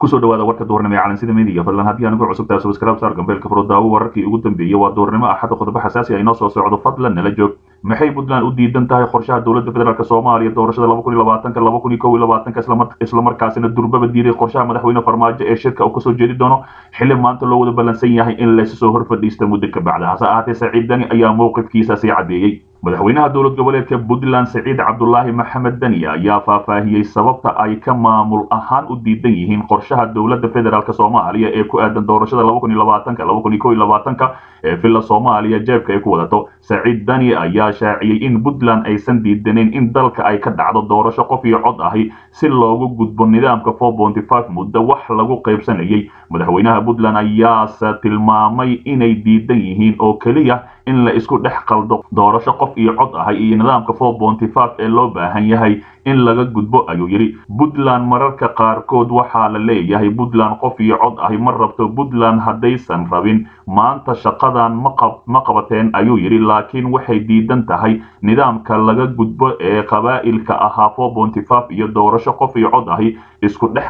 kusoo dhawaada warka duurnimo ee calansida media fadlan haddii aan ugu cusubtahay subscribe saar gambeelka furo daawo wararkii ugu dambeeyey waa duurnimo axadda qodobo xasaasi ah inoo soo socdo fadlan nala joog maxay puntland u diidan tahay qorshaha dowladda federaalk soomaaliya doorashada laba kun iyo labaatanka laba kun iyo kow iyo labaatanka islamarkaasina durbaba diiday qorshaha madaxweyne farmaajo ee shirka uu kasoo jeedi doono xili maanta loo wada ballansan yahay in laysu soo hor fadhiista muddo ka bacda hase ahaatee saciid dani ayaa mowqifkiisa sii caddeeyey madaxweynaha dowlad goboleedka puntland saciid cabdulaahi maxamed dani ayaa faahfaahiyey sababta ay ka maamul ahaan u diidan yihiin qorshaha dowladda federaalk soomaaliya ee ku aadan doorashada laba kun iyo labaatanka laba kun iyo kow iyo labaatanka ee villa soomaaliya jeebka ay ku wadato saciid dani ayaa shaaciyey in puntland aysan diidaneyn in dalka ay ka dhacdo doorasho qof iyo cod ahi si loogu gudbo nidaamka four ponty five muddo wax lagu qaybsanayay madaxweynaha puntland ayaase tilmaamay inay diidan yihiin oo keliya in la isku dhex qaldo doorasho qof iyo cod ahay iyo nidaamka four ponty five ee loo baahan yahay in laga gudbo ayuu yidhi puntland mararka qaarkood waxaa la leeyahay puntland qof iyo cod ahi ma rabto puntland haddaysan rabin maanta shaqadan ma qabateen ayuu yidhi laakiin waxay diidan tahay nidaamka laga gudbo ee qabaa'ilka ahaa four ponty five iyo doorasho qof iyo cod ahi isku dhex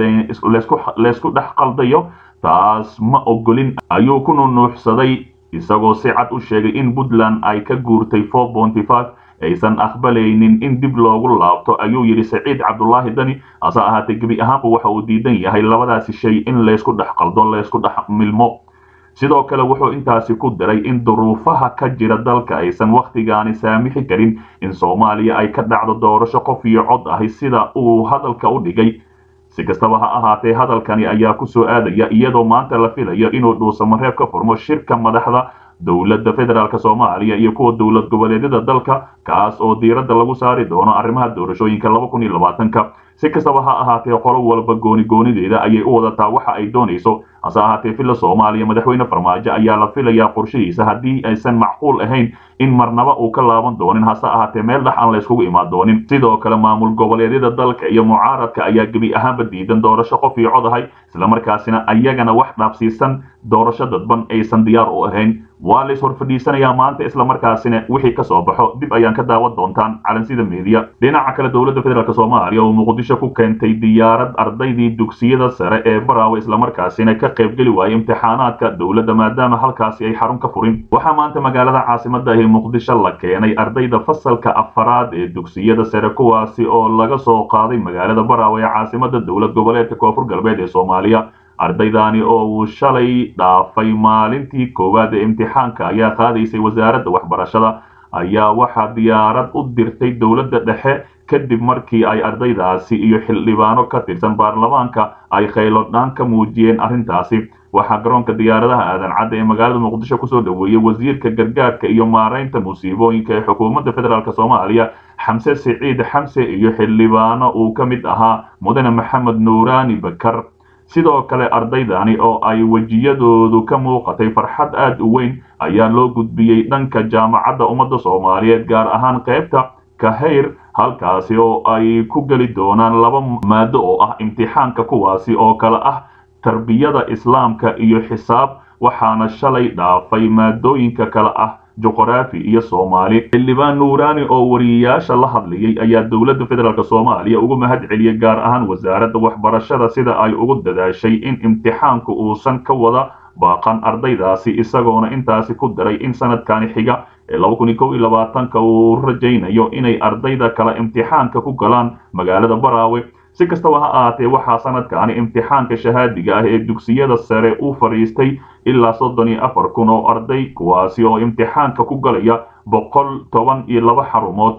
qaldaysku dhex qaldayo taas ma ogolin ayuu ku nunuuxsaday isagoo si cad u sheegay in puntland ay ka guurtay four ponty five aysan aqbalaynin in dib loogu laabto ayuu yidhi saciid cabdulaahi dani hase ahaatee gebi ahaanba waxa uu diidan yahay labadaasi shay in laysku dhex qaldo laysku dhex milmo sidoo kale wuxuu intaasi ku diray in duruufaha ka jira dalka aysan wakhtigaani saamixi karin in soomaaliya ay ka dhacdo doorasho qof iyo cod ahi sida uu hadalka u dhigay si kastaba ha ahaatee hadalkani ayaa ku soo aadaya iyadoo maanta la filayo inuu dhuusamareeb ka furmo shirka madaxda dowladda federaalk soomaaliya iyo kuwa dowlad goboleedyada dalka kaas oo diiradda lagu saari doono arrimaha doorashooyinka laba kun iyo labaatanka si kastaba ha ahaatee qolo walba gooni goonideeda ayay u wadataa waxa ay doonayso hase ahaatee villa soomaaliya madaxweyne farmaajo ayaa la filayaa qorshihiisa haddii aysan macquul ahayn in marnaba uu ka laaban doonin hase ahaatee meel dhex aan layskugu imaan doonin sidoo kale maamul goboleedyada dalka iyo mucaaradka ayaa gebi ahaanba diidan doorasho qof iyo cod ahay islamarkaasina ayagana wax dhaafsiisan doorasho dadban aysan diyaar u ahayn waa lays hor fadhiisanayaa maanta islamarkaasina wixii ka soo baxo dib ayaan ka daawan doontaan calansida meediya dhinaca kale dowladda federaalk soomaaliya oo muqdisho ku keentay diyaarad ardaydii dugsiyada sare ee baraawe islamarkaasina ka qaybgeli waayay imtixaanaadka dowladda maadaama halkaasi ay xarun ka furin waxaa maanta magaalada caasimada ahi muqdisho la keenay ardayda fasalka afaraad ee dugsiyada sare kuwaasi oo laga soo qaaday magaalada baraawe ee caasimada dowlad goboleedka koonfur galbeed ee soomaaliya ardaydani oo uu shalay dhaafay maalintii koowaad ee imtixaanka ayaa qaadaysay wasaaradda waxbarashada ayaa waxaa diyaarad u dirtay dowladda dhexe kadib markii ay ardaydaasi iyo xildhibaano ka tirsan baarlamaanka ay khaylodhaan ka muujiyeen arrintaasi waxaa garoonka diyaaradaha aadan cadda ee magaalada muqdisho kusoo dhoweeyey wasiirka gargaarka iyo maaraynta musiibooyinka ee xukuumadda federaalk soomaaliya xamse siciid xamse iyo xildhibaano uu ka mid ahaa mudane maxamed nuuraani bakar sidoo kale ardaydani oo ay wejiyadoodu ka muuqatay farxad aad u weyn ayaa loo gudbiyey dhanka jaamacadda ummadda soomaaliyeed gaar ahaan qaybta kahayr halkaasi oo ay ku geli doonaan laba maado oo ah imtixaanka kuwaasi oo kale ah tarbiyada islaamka iyo xisaab waxaana shalay dhaafay maadooyinka kale ah juqraafi iyo soomaali xildhibaan nuuraani oo wariyayaasha la hadlayay ayaa dowladda federaalk soomaaliya ugu mahad celiyey gaar ahaan wasaaradda waxbarashada sida ay ugu dadaashay in imtixaanku uusan ka wada baaqan ardaydaasi isagoona intaasi ku daray in sanadkani xiga ee laba kun iyo kow iyo labaatanka uu rajaynayo inay ardayda kale imtixaanka ku galaan magaalada baraawe si kastaba ha ahaatee waxaa sanadkaani imtixaanka shahaadiga ah ee dugsiyada sare u fadhiistay ilaa soddon iyo afar kun oo arday kuwaasi oo imtixaanka ku galaya boqol toban iyo laba xarumood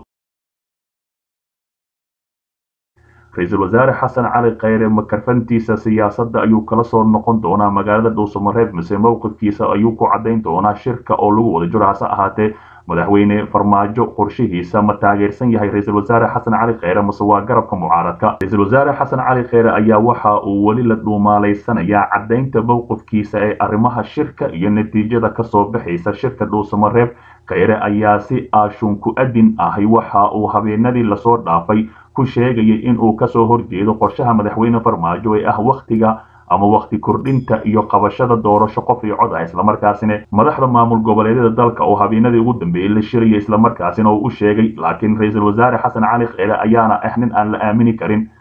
ra-iisul wasaare xasan cali kheyre makarfantiisa siyaasadda ayuu kala soo noqon doonaa magaalada dhuusamareeb mise mowqifkiisa ayuu ku caddayn doonaa shirka oo lagu wada jiro hase ahaatee madaxweyne farmaajo qorshihiisa ma taageersan yahay ra-iisul wasaare xasan cali kheyre mase waa garabka mucaaradka ra-iisul wasaare xasan cali kheyre ayaa waxa uu weli la dhuumaalaysanayaa caddaynta mowqifkiisa ee arrimaha shirka iyo natiijada kasoo baxaysa shirka dhuusamareeb kheyre ayaa si aashunku adin ahi waxa uu habeenadii lasoo dhaafay ku sheegayay in uu kasoo horjeedo qorshaha madaxweyne farmaajo ee ah wakhtiga ama wakti kordhinta iyo qabashada doorasho qof iyo cod ah islamarkaasina madaxda maamul goboleedyada dalka oo habeenadii ugu dambeeyey la shiraya islamarkaasina uu u sheegay laakiin ra-iisul wasaare xasan cali kheyre ayaana ah nin aan la aamini karin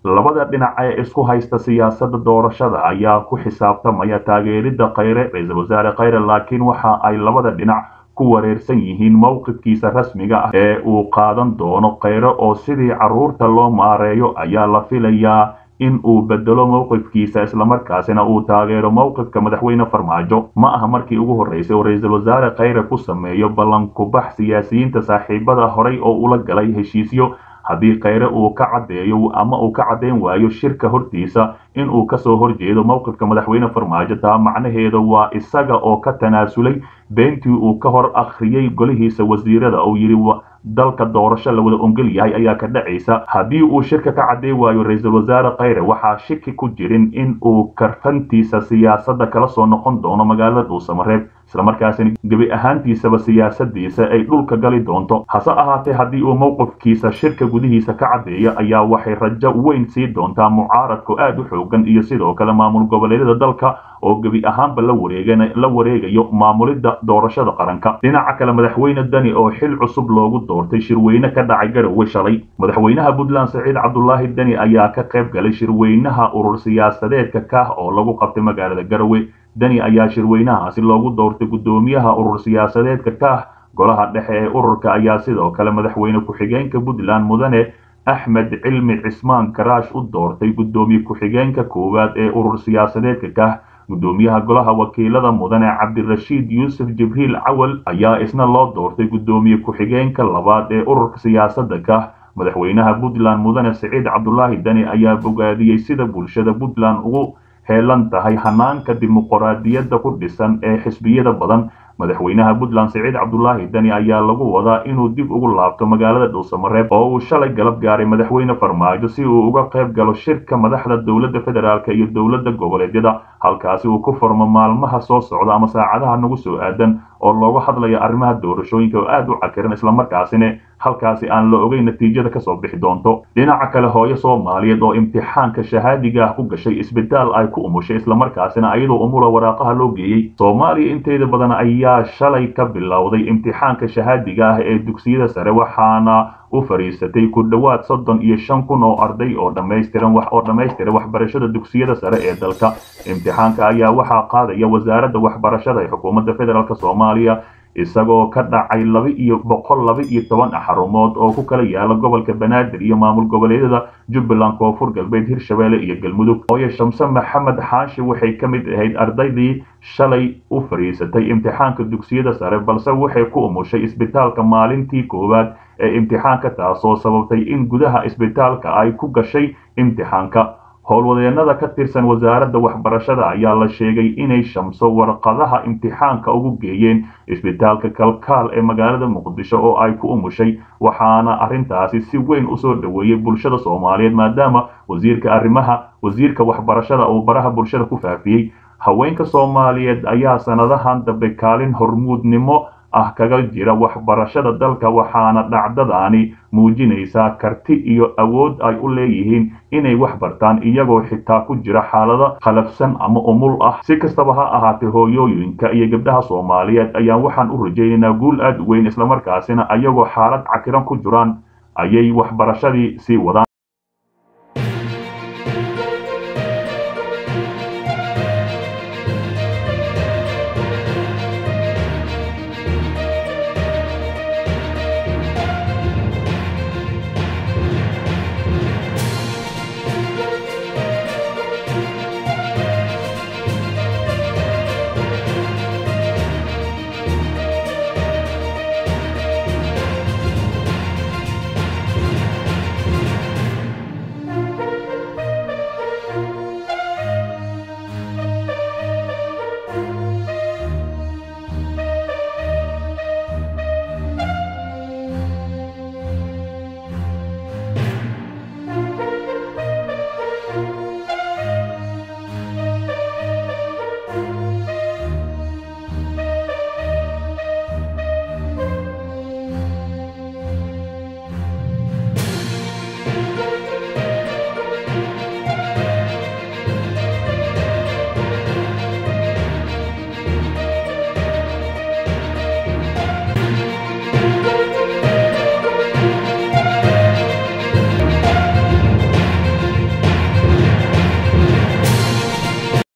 labada dhinac ee isku haysta siyaasadda doorashada ayaa ku xisaabtamaya taageeridda khayre ra-iisul wasaare khayre laakiin waxa ay labada dhinac ku wareersan yihiin mowqifkiisa rasmiga ah ee uu qaadan doono khayre oo sidii carruurta loo maareeyo ayaa la filayaa in uu bedelo mowqifkiisa islamarkaasina uu taageero mowqifka madaxweyne farmaajo ma aha markii ugu horreysay oo ra-iisul wasaare khayre ku sameeyo ballankubax siyaasiyiinta saaxiibada horay oo ula galay heshiisyo haddii khayre uu ka caddeeyo ama uu ka caddeyn waayo shirka hortiisa in uu kasoo horjeedo mowqifka madaxweyne farmaajo taa macnaheeda waa isaga oo ka tanaasulay beentii uu ka hor akhriyey golihiisa wasiirada uu yidhi dalka doorasho la wada ongol yahay ayaa ka dhacaysa haddii uu shirka ka cadday waayo ra-iisul wasaare khayre waxaa shiki ku jirin in uu karfantiisa siyaasadda kala soo noqon doono magaalada dhuusamareeb islamarkaasina gebi ahaantiisaba siyaasadiisa ay dhulka gali doonto hase ahaatee haddii uu mowqifkiisa shirka gudihiisa ka caddeeyo ayaa waxay rajo weyn sii doontaa mucaaradku aad u xoogan iyo sidoo kale maamul goboleedyada dalka oo gebi ahaanba la wareegan la wareegayo maamulidda doorashada qaranka dhinaca kale madaxweyne dani oo xil cusub loogu doortay shirweyne ka dhacay garowe shalay madaxweynaha puntland saciid cabdulaahi deni ayaa ka qayb galay shirweynaha urur siyaasadeedka kah oo lagu qabtay magaalada garowe deni ayaa shirweynahaasi loogu doortay guddoomiyaha urur siyaasadeedka kah golaha dhexe ee ururka ayaa sidoo kale madaxweyne ku-xigeenka puntland mudane axmed cilmi cismaan karaash u doortay guddoomiye ku-xigeenka koowaad ee urur siyaasadeedka kah guddoomiyaha golaha wakiilada mudane cabdirashiid yuusuf jibriil cawal ayaa isna loo doortay guddoomiye ku-xigeenka labaad ee ururka siyaasadda kah madaxweynaha puntland mudane siciid cabdulaahi deni ayaa bogaadiyey sida bulshada puntland ugu heelan tahay hanaanka dimuqraadiyadda ku dhisan ee xisbiyada badan madaxweynaha puntland siciid cabdulaahi deni ayaa lagu wadaa inuu dib ugu laabto magaalada dhuusamareeb oo uu shalay galab gaaray madaxweyne farmaajo si uu uga qayb galo shirka madaxda dowladda federaalk iyo dowladda goboleedyada halkaasi uu ku furmo maalmaha soo socda ama saacadaha nagu soo aadan oo looga hadlaya arrimaha doorashooyinka oo aad u cakiran islamarkaasina halkaasi aan la ogeyn natiijada kasoo bixi doonto dhinaca kale hooyo soomaaliyeed oo imtixaanka shahaadiga ah ku gashay isbitaal ay ku umushay islamarkaasina iyadoo umula waraaqaha loo geeyey soomaaliya inteeda badan ayaa shalay ka bilowday imtixaanka shahaadiga ah ee dugsiyada sare waxaana u fariisatay ku dhowaad soddon iyo shan kun oo arday oo dhammaystiran wax oo dhammaystira waxbarashada dugsiyada sare ee dalka imtixaanka ayaa waxaa qaadaya wasaaradda waxbarashada ee xukuumadda federaalk soomaaliya isagoo ka dhacay laba iyo boqol laba iyo toban xarumood oo ku kala yaala gobolka banaadir iyo maamul goboleedyada jubbaland koonfur galbeed hirshabeelle iyo galmudug hooye shamse maxamed xaashi waxay ka mid ahayd ardaydii shalay u fadhiisatay imtixaanka dugsiyada sare balse waxay ku umushay isbitaalka maalintii koowaad ee imtixaanka taasoo sababtay in gudaha isbitaalka ay ku gashay imtixaanka howlwadeenada ka tirsan wasaaradda waxbarashada ayaa la sheegay inay shamso warqadaha imtixaanka ugu geeyeen isbitaalka kalkaal ee magaalada muqdisho oo ay ku umushay waxaana arrintaasi si weyn usoo dhoweeyey bulshada soomaaliyeed maadaama wasiirka arrimaha wasiirka waxbarashada uu baraha bulshada ku faafiyey haweenka soomaaliyeed ayaa sanadahan dambe kaalin hormuudnimo ah kaga jira waxbarashada dalka waxaana dhacdadaani muujinaysaa karti iyo awood ay u leeyihiin inay wax bartaan iyagoo xitaa ku jira xaalado khalafsan ama umul ah si kastaba ha ahaatee hooyooyinka iyo gabdhaha soomaaliyeed ayaan waxaan u rajaynaynaa guul aad u weyn islamarkaasina ayagoo xaalad cakiran ku jiraan ayay waxbarashadii sii wadaan